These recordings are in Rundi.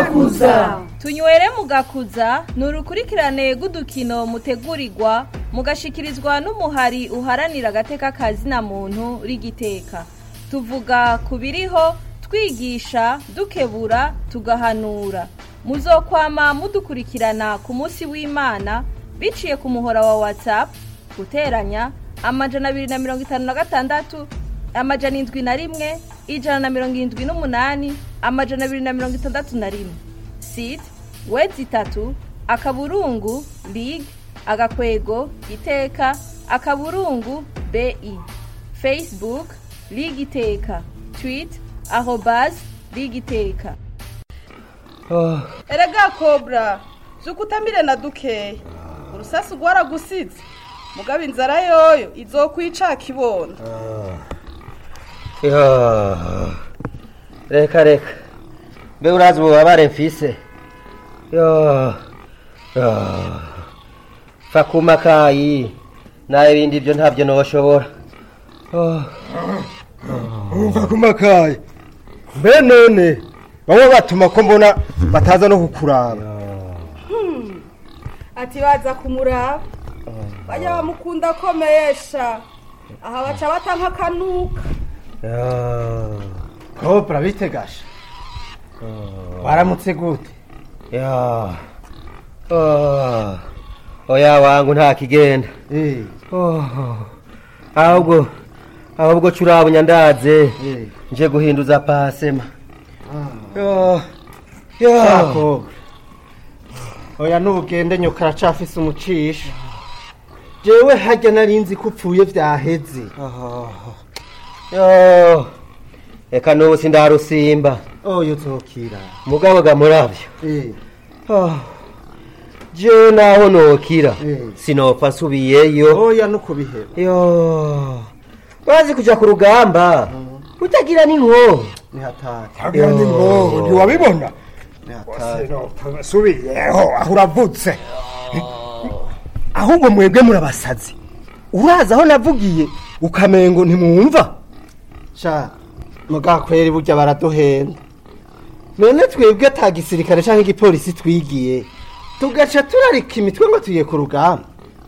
mugakuza tunywere mugakuza ni urukurikirane rw'udukino mutegurirwa mugashikirizwa n'umuhari uharanira agateka kazina muntu rigiteka tuvuga ku biriho twigisha dukebura tugahanura muzokwama mudukurikirana ku munsi w'imana biciye ku muhora wa whatsapp guteranya amajana abiri na mirongo itanu na gatandatu amajana indwi na rimwe ijana na mirongo irindwi n'umunani amajana abiri na mirongo itandatu na rimwe site wedi itatu akaburungu lig agakwego iteka akaburungu bi facebook lig iteka twit arobas lig iteka erega kobra zukutamire na dukeya urusasi rwaragusize mugabo inzara yoyo izokwica kibona Yo, reka reka mbe urazi ububabare mfise yo yo fa kuma kayi nawe ibindi byo ntabyo noshobora Oh, umva kumakaye mbe none bamwe batuma ko mbona bataza no kukuraba ati baza kumuraba bajya bamukunda akomeyesha aha baca bata nk'akanuka yo, kobra bitegasha waramutse gute yo. Oh, oya wangu nta kigenda Eh, Oh, ahubwo ahubwo curabunya ndaze eh, nje guhinduza pasema ah. yo yo Kobra. oya n'ubugende nyoka aracafise umucisha jewe harya narinzi ko upfuye vyaheze yo reka n'ubu sindarusimba oyo uzokira mugabo ga muravyo Eh, Oh, jewe naho nokira Eh. sinopfa nsubiyeyo oya nukubiheba yo wazi kuja ku rugamba utagira n'inko ni hatari hagira ni ngo ntiwabibona ni hatari subiyeho aho uravutse ahubwo mwebwe murabasazi urazi aho navugiye ukamengo ntimwumva sha mugakweri burya baraduhenda none twebwe ata gisirikare canke igipolisi twigiye tugaca turarika imitwe ngo tugiye ku rugamba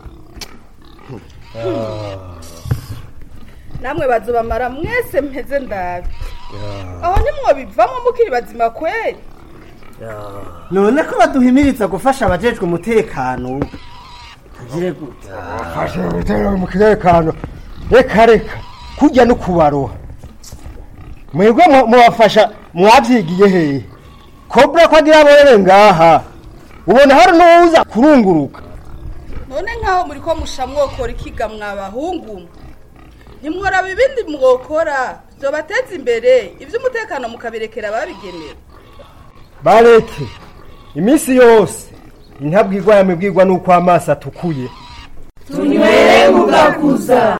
namwe bazobamara mwese mpeze ndabi aho nimwo bivamo mukiri bazima kweri none ko baduhimiriza gufasha abajejwe umutekano tugire gute fashe gutera mu kirekano reka reka kujya no kubaroha mwebwe mu- mubafasha mwavyigiye hehe kobra ko agira aborere ngaha ubona hari n'uwuza kurunguruka none nk'aho muri ko musha mwokora ikiga mwabahungu mwe ntimworaba ibindi mwokora byobateza imbere iby'umutekano mukabirekera ababigenewe bareke iminsi yose intabwirwa yamibwirwa n'uko amaso atukuye tunywere mugakuza